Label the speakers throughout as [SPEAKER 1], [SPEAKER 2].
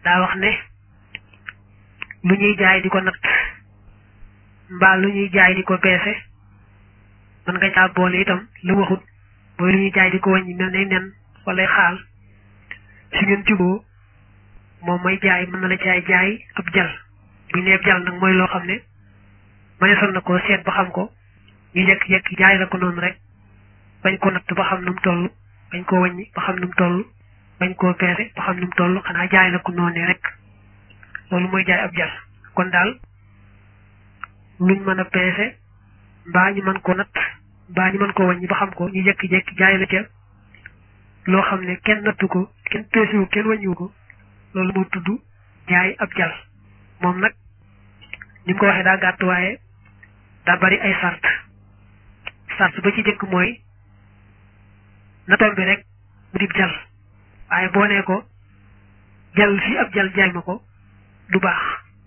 [SPEAKER 1] daa wax ne lu ñuy jaay di ko natt mbaa lu ñuy jaay di ko peese mën nga caa boole itam lu waxut mooy lu ñuy jaay di ko wàññi mel ne nen wala xaal su ngeen juboo moom mooy jaay mën na la jaay jaay ab jal bu neeb jal nag mooy loo xam ne mëneesoon na ko seet ba xam ko ñu jekki-jekki jaay la ko noonu rek bañ ko natt ba xam nu mu toll bañ koo wàññi ba xam nu mu toll bañ koo peese ba xam nu mu toll xanaa jaay la ko noonu rek loolu mooy jaay ab jal kon daal luñ mën a peese mbaa ñu mën ko natt mbaa ñu mën ko wàññi ba xam ko ñu jekki-jekki jaay la ca loo xam ne kenn nattu ko kenn peesewu kenn wàññiwu ko loolu moo tudd jaay ab jal moom nag ni mu ko waxee daa gàtt waaye daa bari ay sart sart ba ci jëkk mooy na tombi rek mu dib jal waaye boo nee ko jal fii ab jal jaay ma ko du baax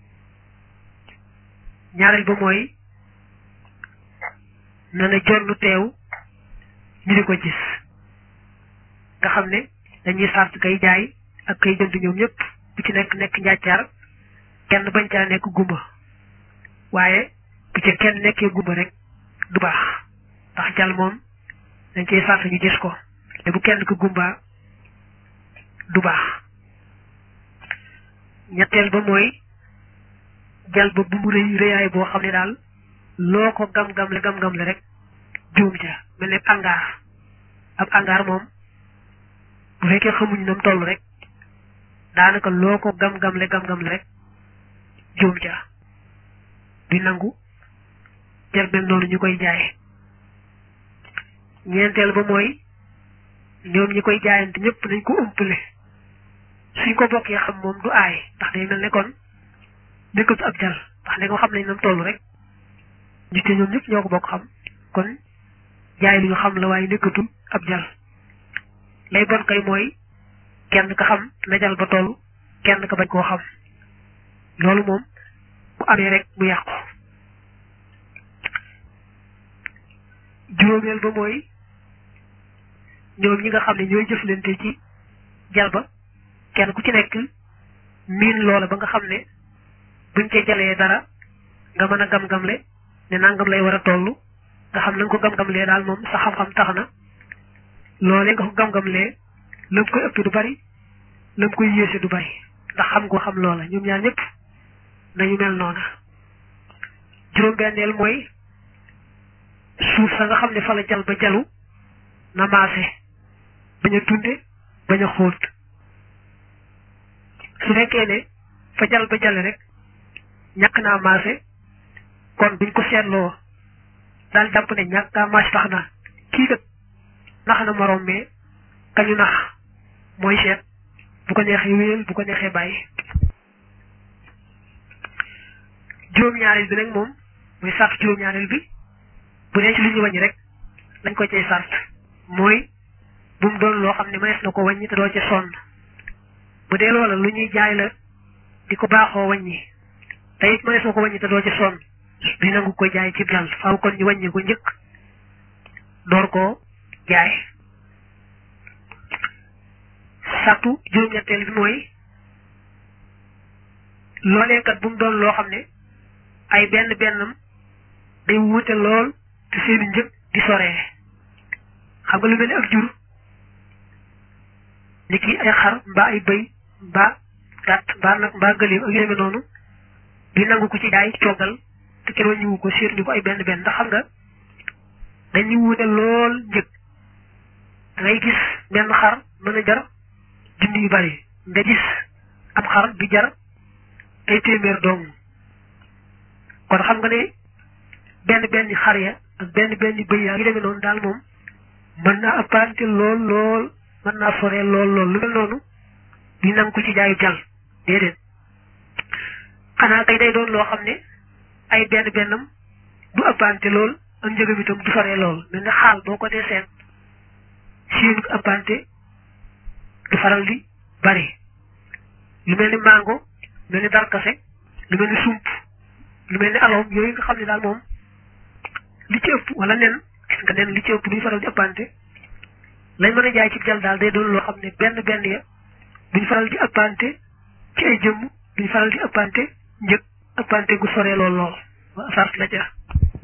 [SPEAKER 1] ñaareel ba mooy na na jonn teew ñu di ko gis nga xam ne dañuy sart kay jaay ak kay jënd ñoom ñëpp bu ci nekk nekk njàccaar kenn bañ caa nekk gumba waaye bu ca kenn nekkee gumba rek du baax ndax jal moom dañ koy sart ñu gis ko te bu kenn ko gumba du baax ñetteel ba mooy jal ba bu mu rëy rëyaay boo xam ne daal loo ko gam-gam le gam-gam le rek juum ca mel ne angaar ab angaar moom bu fekkee xamuñ nam toll rek daanaka loo ko gam-gam le gam-gam le rek juum ca di nangu jal mel noonu ñu koy jaay ñeenteel ba mooy ñoom ñi koy jaayante ñëpp nañ ko umpale suñ ko bokkee xam moom du aay ndax day mel ne kon nekkatu ab jal ndax ne ko xam nañ nam toll rek ñu te ñoom ñëpp ñoo ko bokk xam kon jaay lu ñu xam la waaye nekkatul ab jal lay bon kay mooy kenn ka xam na jal ba toll kenn ka bañ koo xam loolu moom bu amee rek mu yàqu juróomeel ba mooy ñoom ñi nga xam ne ñooy jëflante ci jal ba kenn ku ci nekk miin loola ba nga xam ne buñ ca jalee dara nga mën a gam-gamle ne nangam lay war a toll nga xam na nga ko gam-gamlee daal moom sa xam-xam tax na loolee nga ko gam-gamlee lam koy ëpp du bari lam koy yéese du bari ndax xam nga xam loola ñoom ñaar ñëpp nañu mel noona juróom-benneel mooy suuf sa nga xam ne fa la jal ba jalu na maase bañ a tunde bañ a xóot su fekkee ne fa jal ba jale rek ñàkk naa maase kon buñ ko seetloo daal jàpp ne ñàkk naa maase tax na kii kat nax na moroom mais kañu nax mooy seet bu ko neexee wéyal bu ko neexee bàyyi juróom-ñaareel bi nag moom muy sart juróom-ñaareel bi bu dee ci lu ñu wàññi rek lañ ko cay sart mooy bu mu doon loo xam ne mënees na ko wàññi te doo ci sonn bu dee loola lu ñuy jaay la di ko baaxoo wàññi te it mënees na ko wàññi te doo ci sonn di nangu ko jaay ci jal faaw kon ñu wàññi ko njëkk door koo jaay sartu juróom-ñetteel bi mooy loolee kat bu mu doon loo xam ne ay benn bennam day wuute lool te seeni njëg di soree xam nga lu mel ni ak jur ni ki ay xar mbaa ay bëy mbaa gàtt mbaa nag mbaa gëléem ak yu demee noonu di nangu ko ci jaay coogal te kenn wàññiwu ko seetlu ko ay benn benn ndax xam nga dañuy wuute lool njëg da ngay gis benn xar mën a jar junni yu bari nga gis ab xar bi jar ay téeméer dong kon xam nga ne benn benn xar ya ak benn benn bëy yaa ngi demee noonu daal moom mën naa apparente lool lool mën naa soree lool lool lu mel noonu di nangu ko ci jaayu jal déedéet xanaa kay day doon loo xam ne ay benn bennam du apparente lool ak njëgam itam du soree lool mel ne xaal boo ko dee seet siin apparente du faral di bari lu mel ni mango lu mel ni darkase lu mel ni sump lu mel ni aloom yooyu nga xam ne daal moom li ci ëpp wala nen gis nga nen li ci ëpp duñ faral di ëppante lañ mën a jaay ci jal daal day doon loo xam ne benn benn ya duñ faral di ëppante ci ci ay jëmm duñ faral di ëppante njëg ëppante gu sore lool lool sart la ca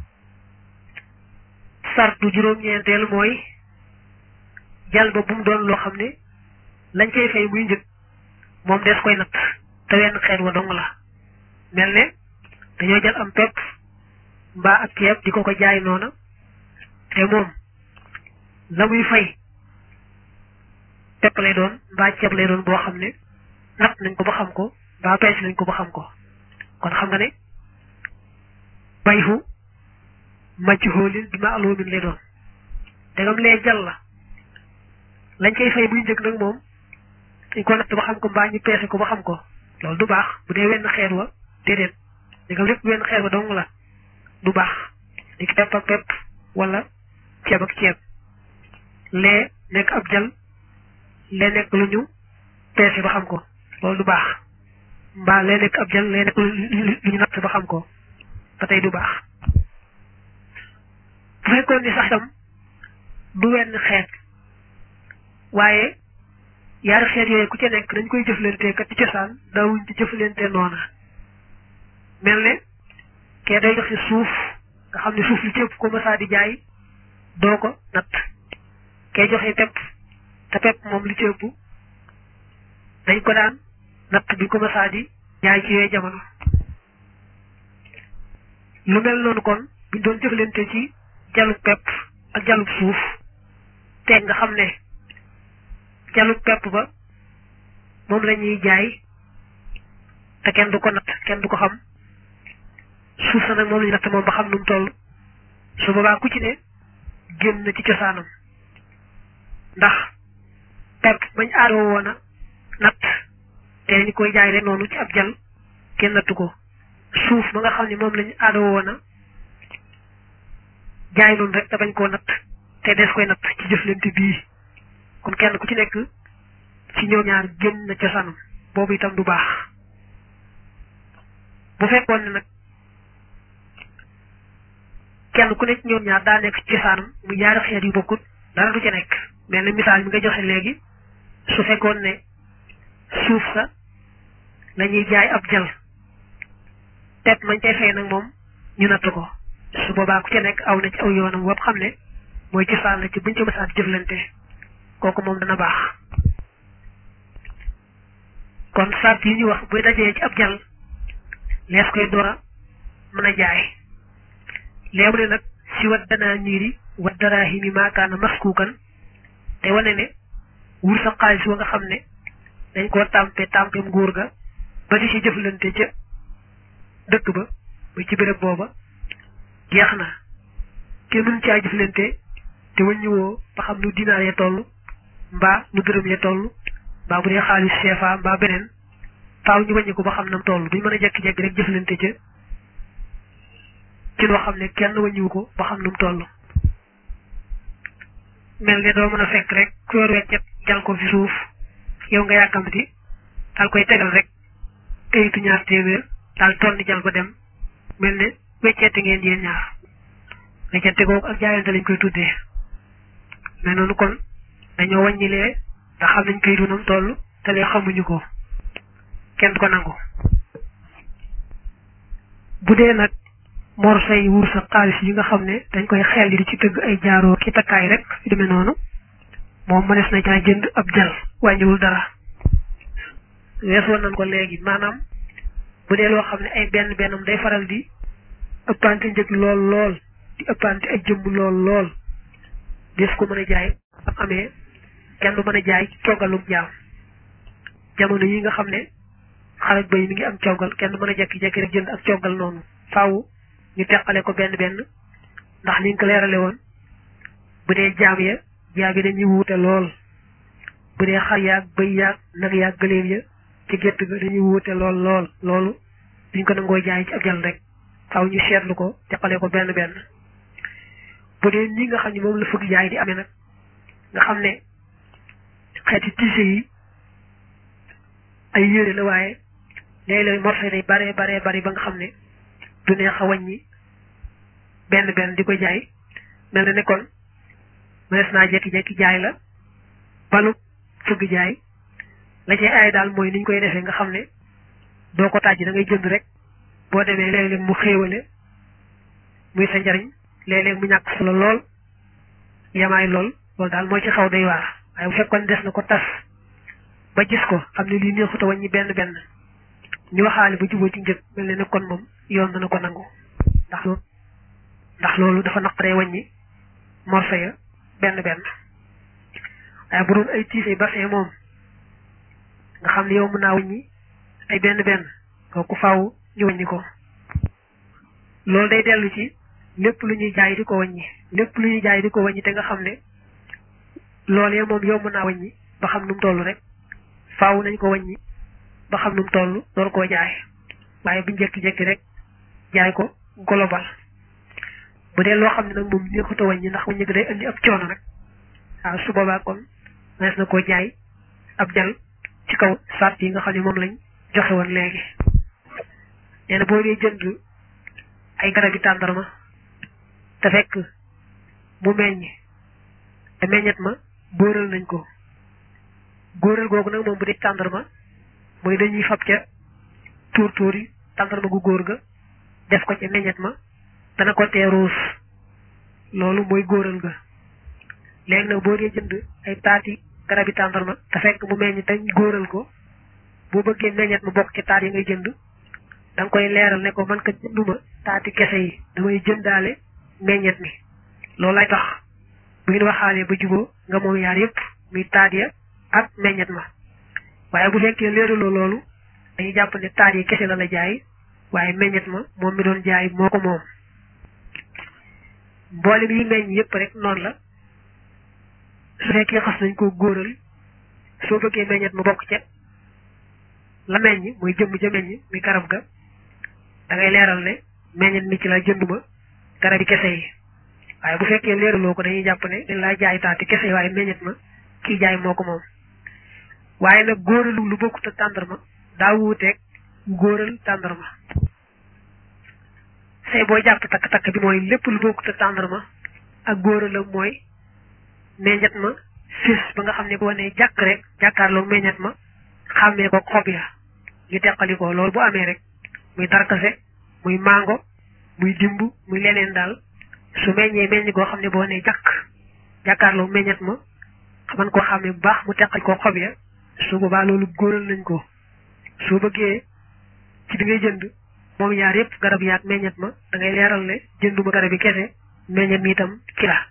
[SPEAKER 1] sartu juróom-ñeenteel mooy jal ba bu mu doon loo xam ne lañ cay fay muy njëg moom des koy natt te wenn xeet wa dong la mel ne dañoo jël am pepp mbaa ak ceeb di ko ko jaay noona te moom la muy fay pepp lay doon mbaa ceeb lay doon boo xam ne natt nañ ko ba xam ko mbaa pees nañ ko ba xam ko kon xam nga ne bayhu majhuulin bi ma'luumin lay doon dagam lee jal la lañ koy fay muy njëg nag moom dañ ko natt ba xam ko mbaa ñu peese ko ba xam ko loolu du baax bu dee wenn xeet wa déedéet dagam lépp wenn xeet wa dong la du baax di ki pepp ak pepp wala ceeb ak ceeb lee nekk ab jal lee nekk lu ñu peese ba xam ko loolu du baax mbaa lee nekk ab jal lee nekk lu ñu natt ba xam ko ba tey du baax bu fekkoon ni sax itam du wenn xeet waaye yaari xeet yooyu ku ca nekk dañ koy jëflante kat ci cosaan daawuñ ci jëflante noona mel ne kee day joxe suuf nga xam ne suuf li ci ëpp ko masaa di jaay doo ko natt kee joxe pepp te pepp moom li ci ëpp dañ ko daan natt bi ko masaa di jaay ci yooyu jamono lu mel noonu kon buñ doon jëflante ci jalub pepp ak jalub suuf te nga xam ne jalub pepp ba moom la ñuy jaay te kenn du ko natt kenn du ko xam suuf sa nag moom la ñu natt moom ba xam nu mu toll su boobaa ku ci ne génn na ci cosaanam ndax pepp bañ aadoo woon a natt te ñu koy jaay rek noonu ci ab jal kenn nattu ko suuf ba nga xam ne moom lañu aadoo woon a jaay noonu rek te bañ koo natt te des koy natt ci jëflante bii kon kenn ku ci nekk ci ñoom ñaar génn na cosaanam boobu itam du baax bu fekkoon ne nag kenn ku nekk ñoom ñaar daa nekk ci cosaanam mu ñaari xeet yu bokkut dara du ca nekk mel ne misaal mi nga joxe léegi su fekkoon ne suuf sa la ñuy jaay ab jal pepp mañ cay fay nag moom ñu natt ko su boobaa ku ca nekk aw na ci aw yoonam wopp xam ne mooy cosaan la ci buñ ci mësaat jëflante kooku moom dana baax kon sart yi ñu wax buy dajee ci ab jal lees koy door a mën a jaay léemu ne nag si wat danaa niiri wat daraahimi maakaana maskuukan te wane ne wur sa xaalis wa nga xam ne dañ koo tàmpe tàmpe nguur ga ba di ci jëflante ca dëkk ba ba ci béréb booba jeex na kenn mën caa jëflante te wëññiwoo ba xam nu dinaar ya toll mbaa nu dërëm ya toll mbaa bu dee xaalis CFA mbaa beneen faaw ñu wàññi ko ba xam nam toll duñ mën a jekki-jekki rek jëflante ca ci loo xam ne kenn wàññiwu ko ba xam nu mu toll mel ne doo mën a fekk rek ku yor weccet jal ko fi suuf yow nga yàkkamti daal koy tegal rek kayitu ñaar téeméer daal tonni jal ba dem mel ne weccete ngeen yéen ñaar weccete googu ak jaayante lañ koy tuddee mais noonu kon dañoo wàññilee te xam nañ kayitu nam toll te lee xamuñu ko kenn du ko nangu bu dee nag morso yi wur sa xaalis yi nga xam ne dañ koy xel di ci tëgg ay jaaroo ki takkaay rek yu demee noonu moom mënees na caa jënd ab jal wàññiwul dara weesoon nañ ko léegi maanaam bu dee loo xam ne ay benn bennam day faral di ëppante njëg lool lool di ëppante ay jëmm lool lool des ko mën a jaay am amee kenn du mën a jaay coggalum jaam jamono yi nga xam ne xarak bay mi ngi am coggal kenn du mën a jekki-jekki rek jënd ak coggal noonu faaw ñu teqale ko benn benn ndax liñ ko leerale woon bu dee jaam ya jaam yi dañuy wuute lool bu dee xar yaag bëy yaag nag yaag gëléem ya ci gétt ga dañuy wuute lool lool loolu duñ ko nangoo jaay ci ab jal rek faaw ñu seetlu ko teqale ko benn benn bu dee nii nga xam ne moom la fëgg jaay di amee nag nga xam ne xeeti tiise yi ay yére la waaye léeg-léeg morso day bare bare bari ba nga xam ne du neex a wàññi benn benn di ko jaay mel na ne kon mënees naa jekki-jekki jaay la balu fëgg jaay la cay aay daal mooy niñ koy defee nga xam ne doo ko tàjji da ngay jënd rek boo demee léeg-léeg mu xéewale muy sa njariñ léeg-léeg mu ñàkk solo lool yamaay lool loolu daal moo ci xaw day waar waaye bu fekkoon des na ko tas ba gis ko xam ne lii neexuta wàññi benn benn ñu waxaale ba juboo ci njëg mel ne ne kon moom yoon dana ko nangu ndax loolu ndax loolu dafa naqaree wàññi morso ya benn benn waaye bu doon ay tiise bassin moom nga xam ne yow mën naa wàññi ay benn benn kooku faaw ñu wàññi ko loolu day dellu ci lépp lu ñuy jaay di ko wàññi lépp lu ñuy jaay di ko wàññi te nga xam ne loolee moom yow mën naa wàññi ba xam nu mu toll rek faaw nañ ko wàññi ba xam nu mu toll door koo jaay waaye bu njëkki-jekki rek jaay ko global bu dee loo xam ne nag moom neexut a wàññi ndax wàññi ko day indi ab coono rek waaw su boobaa kon nees na koo jaay ab jal ci kaw sart yi nga xam ne moom lañ joxe woon léegi nee na boo dee jënd ay garab yi tàndarma te fekk mu meññ te meññet ma góoral nañ ko góoral googu nag moom bu dee tàndarma mooy dañuy fab ca tuur tuur yi tàndarma gu góor ga def ko ca meññet ma dana ko tee ruus loolu mooy góoral ga léegi nag boo dee jënd ay taati garabi tàndarma te fekk mu meññ te góoral ko boo bëggee meññet ma bokk ci taat yi ngay jënd da nga koy leeral ne ko man ka jënduma taati kese yi damay jëndaale meññet mi loolu lay tax bu ngeen waxaalee ba juboo nga moom yaar yëpp muy taat ya ak meññet ma waaye bu fekkee leeraloo loolu dañuy jàpp ne taat yi kese la la jaay waaye meññet ma moom mi doon jaay moo ko moom mboolem yi meññ yëpp rek noonu la su fekkee xas nañ ko góoral soo bëggee meññet ma bokk ca la meññ muy jëmm ja meññ muy garab ga da ngay leeral ne meññet mi ci la jënduma garab yi kese yi waaye bu fekkee leeraloo ko dañuy jàpp ne dañ laa jaay taati kese yi waaye meññet ma kii jaay moo ko moom waaye nag góoralu lu bokkut ak tàndarma daa wuuteeg góoral tàndarma say boo jàpp takk-takk bi mooy lépp lu bokkut ak tàndarma ak góoralam mooy meññet ma fis ba nga xam ne boo nee jàkk rek jàkkaarloo meññet ma xàmmee ko xob ya ñu teqali ko loolu bu amee rek muy darkase muy mango muy dimb muy leneen daal su meññee meññ goo xam ne boo nee jàkk jàkkaarloo meññet ma xaman koo xàmmee bu baax mu teqali ko xob ya su boobaa loolu góoral nañ ko soo bëggee ci bi ngay jënd moom ñaar yëpp garab yaak meññet ma da ngay leeral ne jënduma garab yi kese meññet mi itam ci la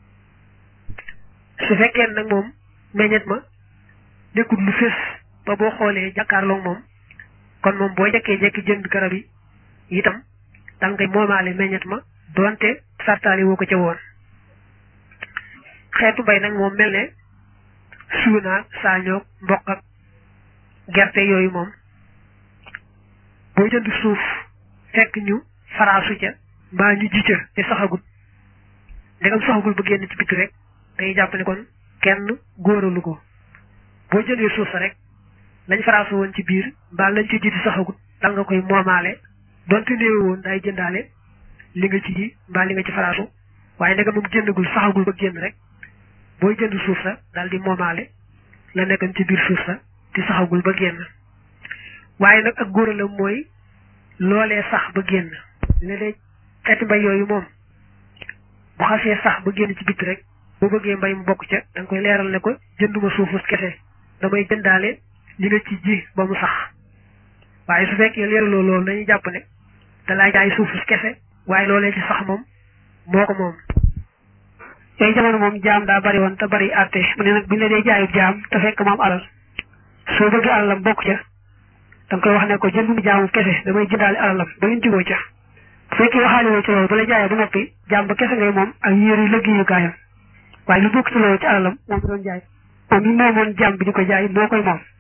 [SPEAKER 1] su fekkee nag moom meññet ma nekkul lu fés ba boo xoolee jàkkaarloog moom kon moom boo jekkee jekki jënd garab yi itam da nga koy moomaale meññet ma doonte sartaali woo ko ca woon xeetu mbay nag moom mel ne suunaak saañoog mboq ak gerte yooyu moom boo jënd suuf fekk ñu faraasu ca mbaa ñu ji ca te saxagul ndegam saxagul ba génn ci biti rek day jàpp ne kon kenn góoralu ko boo jëndee suuf sa rek lañ faraasu woon ci biir mbaa lañ ci ji di saxagul dal nga koy moomaale donte néew woon day jëndaale li nga ci ji mbaa li nga ci faraasu waaye ndegam moom génnagul saxagul ba génn rek booy jënd suuf sa daal di moomaale la nekkoon ci biir suuf sa te saxagul ba génn waaye nag ak góoralam mooy loolee sax ba génn léeg-léeg xeeti mbay yooyu moom bu xasee sax ba génn ci bitti rek boo bëggee mbay mu bokk ca da nga koy leeral ne ko jënduma suufus kese damay jëndaale li nga ci ji ba mu sax waaye su fekkee leeraloo loolu dañuy jàpp ne da laa jaay suufus kese waaye loolee ci sax moom moo ko moom yooyu jamono moom jaam daa bari woon te bari àtte mu ne nag buñ la dee jaayub jaam te fekk moom alal soo bëggee alalam bokk ca da nga koy wax ne ko jëndum jaamu kese damay jëndaale alalam ba ngeen juboo ca bu fekkee waxaale woo ci loolu ba la jaayee ba noppi jaam ba kese ngay moom ak yéer yu liggéeyukaayam waaye lu bokk ci loolu ci alalam moom doon jaay moom mi moomoon jaam bi di ko jaay moo koy moom